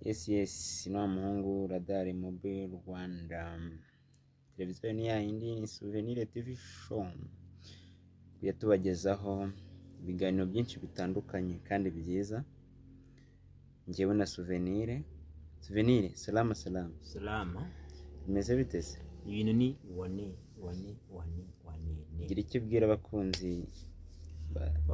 cs ni wa muhungu radari mobile rwanda televiziyo ni yayindi ni souvenir tv show tujya tubagezaho ibiganiro byinshi bitandukanye kandi byiza ngewe na souvenir souvenir salama salama salama bimeze bite se ibintu ni wane wane wane wane ne gira icyo ubwira abakunzi ba Souvenir TV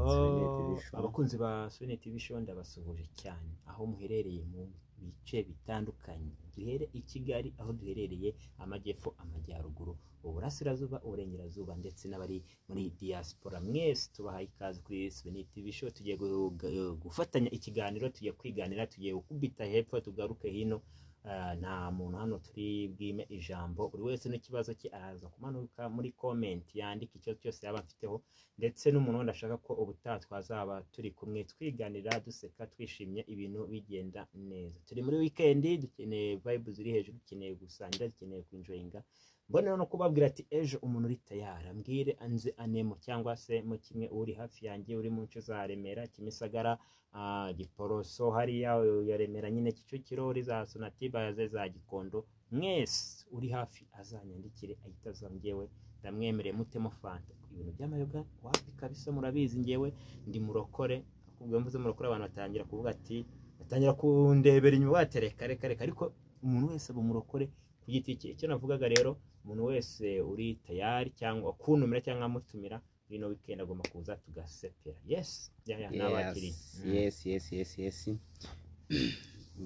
Oh, Show. abakunzi ba Sony TV Show ndabasuhuje cyane aho muherereye mu bice bitandukanye duhere i Kigali aho duherereye amajyepfo amajyaruguru uburasirazuba uburengerazuba ndetse n'abari muri diaspora mwese tubahaye ikaze kuri Sony TV Show tugiye gu- gu- gufatanya ikiganiro tugiye kwiganira tugiye gukubita hepfo tugaruke hino Ah, nta muntu hano turi bwime ijambo buri wese n'ikibazo cye araza kumanuka muri comment yandika ikibazo cyose yaba afiteho ndetse n'umuntu wenda ashaka ko ubutaha twazaba turi kumwe twiganira duseka twishimye ibintu bigenda neza turi muri wikendi dukeneye vibe ziri hejuru dukeneye gusangira dukeneye kwinjoyinga mbone no kubabwira ati ejo umuntu uri tayari ambwire anze anemo cyangwa se mu kimwe uri hafi yanjye uri mu nce za remera kimisagara ah, giporoso hariya ya remera nyine kicukiro uri za sonatiba ze za gikondo mwese uri hafi azanyandikire ahita aza njyewe ndamwemereye mutemo fanta ibintu by'amayoga wapi kabisa murabizi ngewe ndi murokore ubwo mvuze murokore abantu batangira kuvuga ati batangira kundebera inyuma batereka reka reka ariko umuntu wese aba umurokore ku giti cye icyo navugaga rero umuntu wese uri tayari cyangwa kuntumira cyangwa amutumira ino weekend agomba kuza tugasepera yes ya ya nabakiriye Mm. yes yes yes yes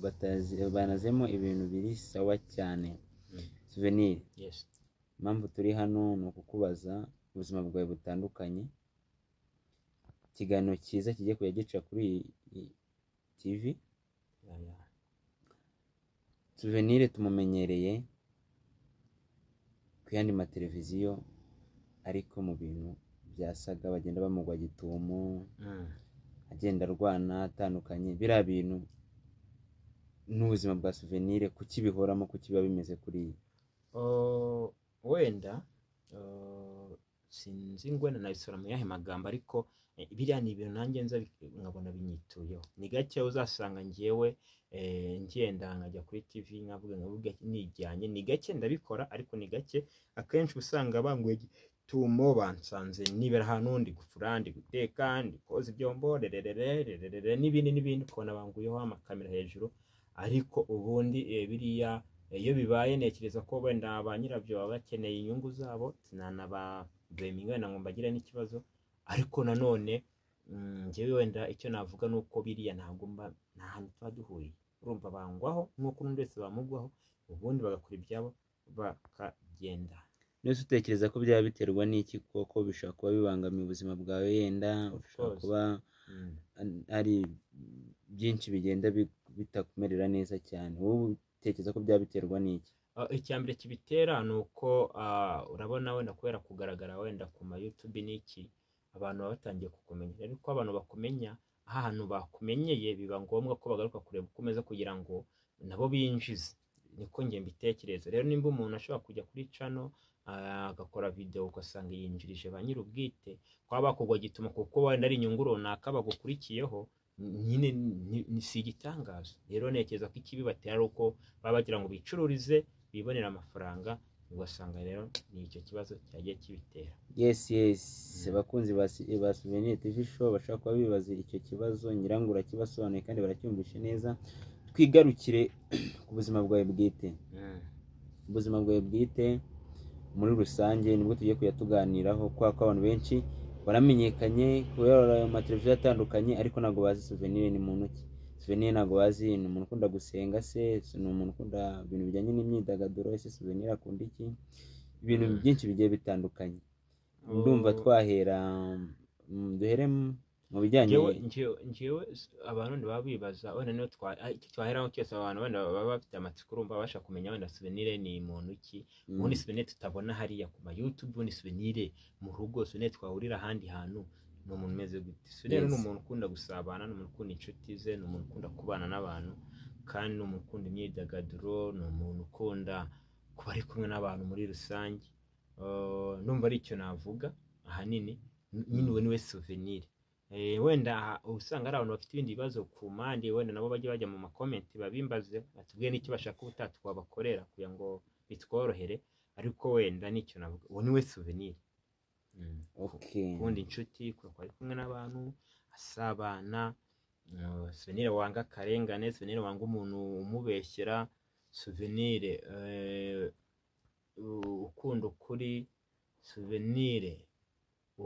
Batazi- banazemo ibintu biri sawa cyane Mm. souvenir yes impamvu turi hano ni ukukubaza ubuzima bwawe butandukanye ikiganiro cyiza kigiye kujya gica kuri iyi- iyi tv ya ya souvenir tumumenyereye ku yandi mateleviziyo ariko mu bintu byasaga bagenda bamugwa gitumo Mm. agenda arwana atandukanye biriya bintu n'ubuzima bwa souvenir kuki bihoramo kuki biba bimeze kuri iyi Uh, wenda uh, sinzi ngwena nabisora mu yahe magambo ariko eh, biriya ni ibintu nanjye nza bi- nkabona binyituyeho ni gake uzasanga ngewe eh, ngenda nkajya kuri tv nkavuga nkavuga nijyanye ni gake ndabikora ariko ni gake akenshi uba usanga banguye gitumo bansanze nibera ahantu ndi gufura ndi guteka ndi koza ibyombo rerererererere n'ibindi n'ibindi ukabona banguyeho amakamera hejuru ariko ubundi eh, biriya iyo bibaye ntekereza ko wenda ba nyirabyo baba bakeneye inyungu zabo sinanababeminga wenda ngo mbagire n'ikibazo ariko nanone mm, njyewe wenda icyo navuga ni uko biriya ntabwo mba nta hantu tuba duhuriye urumva bangwaho nk'uko n'undi wese bamugwaho ubundi bagakora ibyabo bakagenda nose utekereza ko byaba biterwa n'iki koko bishobora kuba bibangamiye ubuzima bwawe yenda Of bishobora course. kuba Mm. an- ari byinshi bigenda bi- bitakumerera neza cyane wowe utekereza ko byaba biterwa n'iki Uh, icyambere kibitera ni uko uh, urabona wenda kubera kugaragara wenda ku ma YouTube n'iki abantu baba batangiye kukumenya rero uko abantu bakumenya aha hantu bakumenyeye biba ngombwa ko bagaruka kureba uko umeze kugira ngo nabo binjize niko njye mbitekereza rero nimba umuntu ashobora kujya kuri cano uh, agakora video ugasanga yinjirije ba nyir'ubwite kwaba bakugwa gituma kuko wenda ari inyungu runaka bagukurikiyeho nyine ni- ni- si igitangazo rero ntekereza ko ikibi batera ari uko baba bagira ngo bicururize bibonere amafaranga ugasanga rero ni icyo kibazo cyagiye kibitera yes yes Mm. abakunzi ba si- ba souvenir tv show bashobora kuba bibaza icyo kibazo ngirango urakibasobanuye kandi baracyumvishe neza twigarukire ku buzima bwawe bwite ubuzima bwawe bwite muri rusange nibwo tugiye kujya tuganiraho kubera ko abantu benshi baramenyekanye kubera ayo mateleviziyo atandukanye ariko ntabwo bazi souvenir ni muntu ki souvenir ntabwo bazi ni umuntu ukunda gusenga se ni umuntu ukunda ibintu bijyanye n'imyidagaduro ese souvenir akunda iki ibintu Mm. byinshi bigiye bitandukanye ndumva twahera mm, duhere mu- mu bijyanye ngewe ngewe ngewe s- abantu wenda baba bibaza wenda niyo twa ah, icyo twaheraho cyose abantu wenda baba bafite amatsiko urumva babasha kumenya wenda souvenir ni muntu ki mm, ubundi souvenir tutabona hariya ku ma YouTube ubundi souvenir mu rugo souvenir twahurira ahandi hantu ni umuntu umeze gute souvenir Yes. ni umuntu ukunda gusabana ni umuntu ukunda inshuti ze ni umuntu ukunda kubana n'abantu kandi ni umuntu ukunda imyidagaduro ni umuntu ukunda kuba ari kumwe n'abantu muri rusange Uh, numva ari icyo navuga ahanini nyine uwo ni we souvenir Eh, wenda uba usanga ari abantu bafite ibindi bibazo ku mpande wenda nabo bajya bajya mu makomenti babimbaze batubwiye n'icyo bashaka ubutaha twabakorera kugira ngo bitworohere ariko wenda nicyo navuga uwo ni we souvenir Mm. Okay. gukunda inshuti kurakora ari kumwe n'abantu asabana mm, souvenir wanga akarengane souvenir wanga umuntu umubeshyera souvenir eh, u- ukunda ukuri souvenir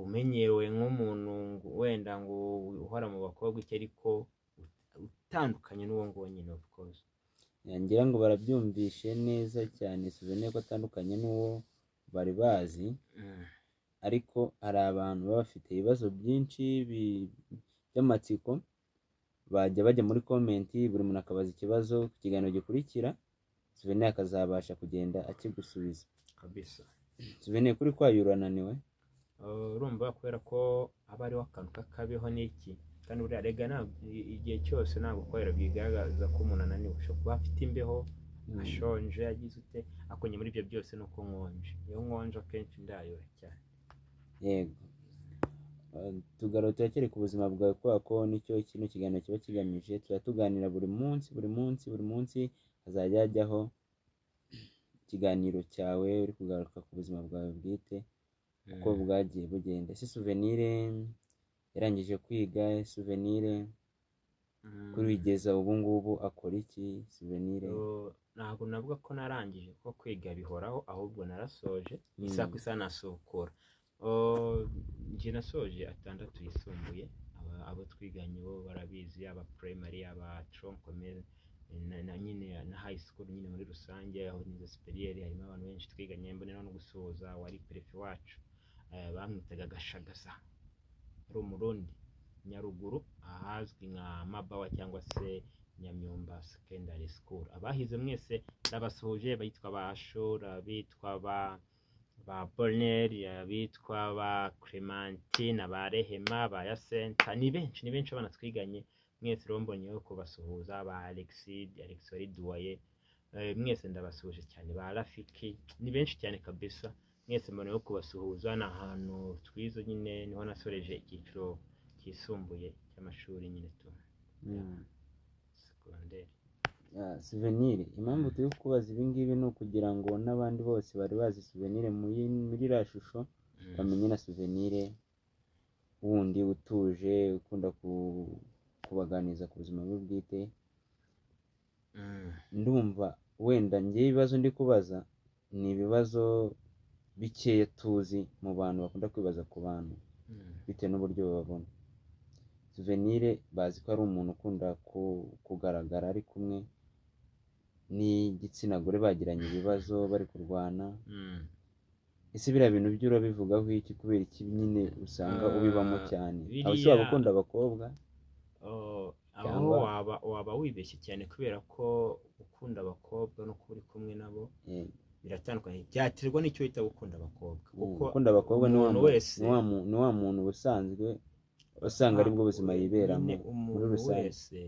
umenyerewe nk'umuntu ngo- wenda ngo uhora mu bakobwa iki ariko ut- utandukanye n'uwo nguwo nyine of course ngira ngo barabyumvishe neza cyane souvenir ko atandukanye n'uwo bari bazi Mm. ariko hari abantu baba bafite ibibazo byinshi bi- by'amatsiko bajya bajya muri komenti buri muntu akabaza ikibazo ku kiganiro gikurikira souvenir akazabasha kugenda akigusubiza kabisa souvenir kuri kwayo urananiwe Uh, urumva kubera ko aba ariho akantu k'akabeho n'iki kandi buriya rega ntabwo i- igihe cyose ntabwo gukorera bigaragaza ko umuntu ananiwe ushobora kuba afite imbeho ashonje yagize ute ariko nyuma muri ibyo byose ni uko nkonje iyo nkonje akenshi ndayora cyane yego Uh, tugarura turakere ku buzima bwawe kubera ko nicyo kino kiganiro kiba kigamije tuba tuganira buri munsi buri munsi buri munsi hazajya hajyaho ikiganiro cyawe uri kugaruka ku buzima bwawe bwite uko bwagiye bugenda ese souvenire yarangije kwiga souvenire Mm. kuri wigeza ubu ngubu akora iki souvenire Uh, ntabwo navuga ko narangije ko kwiga bihoraho ahubwo narasoje isaha ku isaha nasukura Uh, njye nasoje atandatu yisumbuye Aba- abo twiganye bo barabizi yaba primary yaba troncome na, na nyine na high school nyine muri rusange aho nize superieur harimo abantu benshi twiganye mbonera no gusuhuza wari perefe wacu Eh, bamwitaga gashagaza ari umurundi nyaruguru ahazwi nka mabawa cyangwa se nyamyumba secondary school abahize mwese ndabasuhuje bitwa ba shura bitwa ba ba Boneri, abitwa ba Clementine, ba Rehema, ba Yasenta, ni benshi ni benshi abana twiganye mwese rero mbonyeho kubasuhuza ba Alexi, Alex wari duwaye eh, mwese ndabasuhuje cyane ba Rafiki ni benshi cyane kabisa mwese mbonyeho kubasuhuza ni ahantu twize nyine niho nasoreje icyiciro cyisumbuye cy'amashuri nyine tu Mm. secondary Ah, souvenir impamvu turi kubaza ibi ngibi ni ukugira ngo n'abandi bose bari bazi souvenir muri muri iriya shusho bamenye na souvenir wundi utuje ukunda ku- kubaganiriza ku buzima bwe bwite Mm. ndumva wenda njyewe ibibazo ndi kubaza ni ibibazo bikeya tuzi mu bantu bakunda kwibaza ku bantu Mm. bitewe n'uburyo bababona souvenir bazi ko ari umuntu ukunda ku- kugaragara ari kumwe n'igitsina gore bagiranye ibibazo bari kurwana Mm. ese biriya bintu byo urabivugaho iki kubera iki nyine usanga Ah, ubibamo cyane biriya- abashobora gukunda abakobwa Oh, aho Cyangwa- waba waba wibeshye cyane kubera ko gukunda abakobwa no kuba uri kumwe nabo eh, biratandukanye byaterwa n'icyo uhita gukunda abakobwa kuko gukunda abakobwa ni wa umuntu mu- wese- ni wa mu- ni wa muntu ubusanzwe usanga aribwo buzima yiberamo nyine umuntu rusange. wese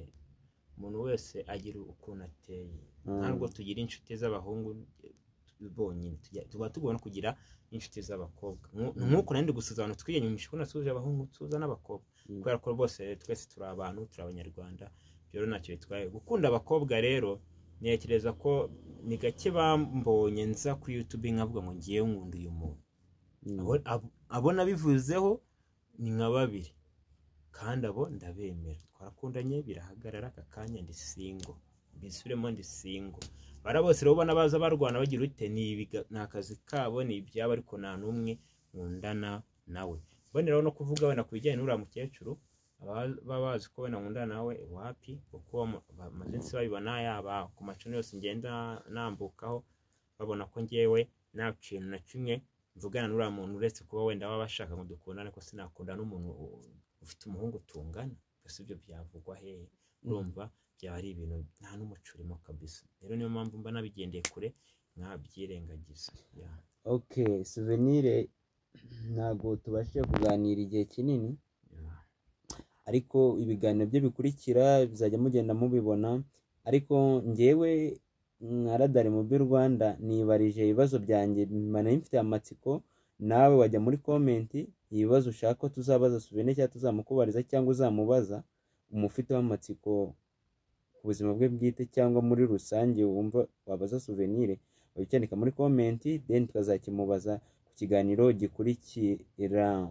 umuntu wese agira ukuntu ateye Mm. ntabwo tugira inshuti z'abahungu eh, bonyine Tujya- tuba tugomba no kugira inshuti z'abakobwa Nku- nk'uko nandi gusuza abantu twiyanyumisha ko nasuje abahungu nsuza n'abakobwa Mm. kubera ko rwose twese turi abantu turi abanyarwanda rero ntacyo bitwaye gukunda abakobwa rero ntekereza ko ni gake bambonye nza kuri youtube nkavuga ngo ngiye nkunda uyu muntu Mm. Abo- abo- abo nabivuzeho ni nka babiri kandi abo ndabemera twarakundanye birahagarara aka kanya ndi singo mbisubiremo ndi singo bara bose rero ubona baza barwana bagira ute ni ibiga- ni akazi kabo ni ibyabo ariko nta n'umwe nkundana nawe mboneraho no kuvuga wenda ku bijyanye n'uriya mukecuru aba- baba bazi ko wenda nkundana nawe wapi kuko mu- ba- maze nsi babibona yaba ku macumi yose ngenda nambukaho babona ko ngewe nta kintu na kimwe mvugana n'uriya muntu uretse kuba wenda baba bashaka ngo dukundane ko sinakunda n'umuntu u- ufite umuhungu tungana gusa ibyo byavugwa hehe urumva byaba ari ibintu nta n'umucurimo kabisa rero niyo mpamvu mba nabigendeye kure nkabyirengagiza Ya. ok souvenir ntabwo tubashije kuganira igihe kinini Ya. ariko ibiganiro byo bikurikira bizajya mugenda mubibona ariko njyewe nka radari mu by'u rwanda nibarije ibibazo byanjye bimana bimfitiye amatsiko nawe wajya muri komenti ibibazo ushaka ko tuzabaza Suvene cyangwa tuzamukubariza cyangwa uzamubaza umufiteho amatsiko ku buzima bwe bwite cyangwa muri rusange wumva wabaza Suvenire wabicyandika muri komenti deni tukazakimubaza ku kiganiro gikurikira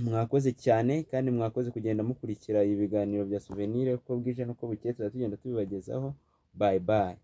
mwakoze cyane kandi mwakoze kugenda mukurikira ibiganiro bya Suvenire uko bwije n'uko bukeye tuzajya tugenda tubibagezaho bayi bayi